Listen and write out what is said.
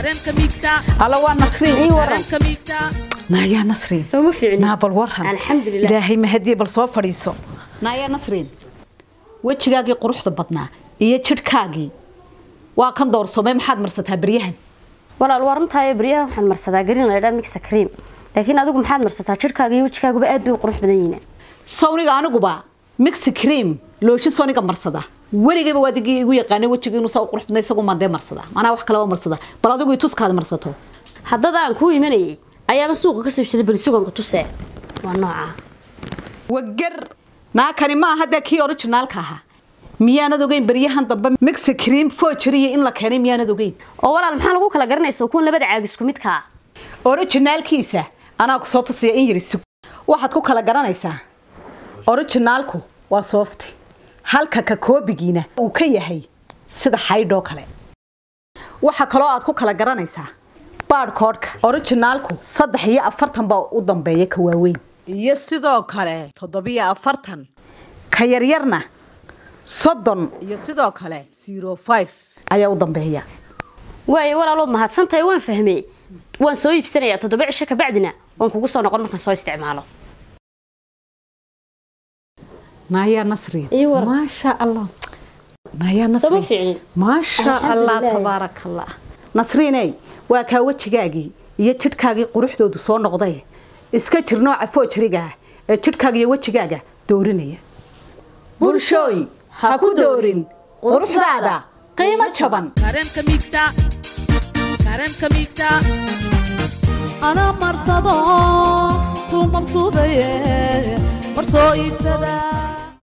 kareemka miigta alla waa nasriin ii waran kareemka miigta naayaa nasriin soo ma fiicni naa bal waran Alxamdulillaah. ilaahay mahadiye bal soo fadhiiso naayaa nasriin wejigaagii quruxda badnaa iyo jidhkaagii waa kan doorsoomay maxaad marsataa beryahan walaal waa runtahay baryaha waxaan marsadaa garin la yidhaha mixa cream laakiin adigu maxaad marsataa jirkaaga iyo wejigaaguba aad bay u qurux badan yihiin sawniga aniguba mixi cream looshi soniga marsada weligayba waa digii igu yaqaanay wejiga inuu saa u qurux badnay isagu maandee marsada manaa wax kaleba marsada bal adigu ituskaada marsato haddada aan kuu imanayay ayaaba suuqa ka siibsaday bali suganka tusee waa nooca wagar naakani ma aha dee kii originaalka ahaa miyaanad ogeyn beryahan dambe mixi cream fojeriya in la keenay miyaanad ogeyn oo walaal maxaa lagu kala garanaysa kuwan labada caag isku midka ah originaalkiisa anaa ku soo tusaya in yari sug waxaad ku kala garanaysaa originaalku waa soofti halka ka koobigiina uu ka yahay sida xaydhoo kale waxa kaloo aad ku kala garanaysaa baadhkoodhka originaalku saddex iyo afartan baa u dambeeya ka waaweyn iyo sidoo kale toddobiyo afartan ka yaryarna soddon iyo sidoo kale zero five ayaa u dambeeya waayo walaalood mahadsantahay waan fahmey waan soo iibsanayaa toddoba cisho kabacdina waan kugu soo noqon markaan soo isticmaalo naayaa nasri Ii waran. maasha allah naayaa Sama nasri fiicnin. maasha allah Alxamdulillah. tabaaraka allah nasriiney waa kaa wejigaagii iyo jidhkaagii quruxdoodu soo noqday iska jir nooca foojariga ah ee jidhkaaga iyo wejigaaga doorinaya bulshooy ha ku doorin quruxdaada qiimo jaban kareemka miigta kareemka miigta ana marsado ku mabsuudaye mar soo iibsada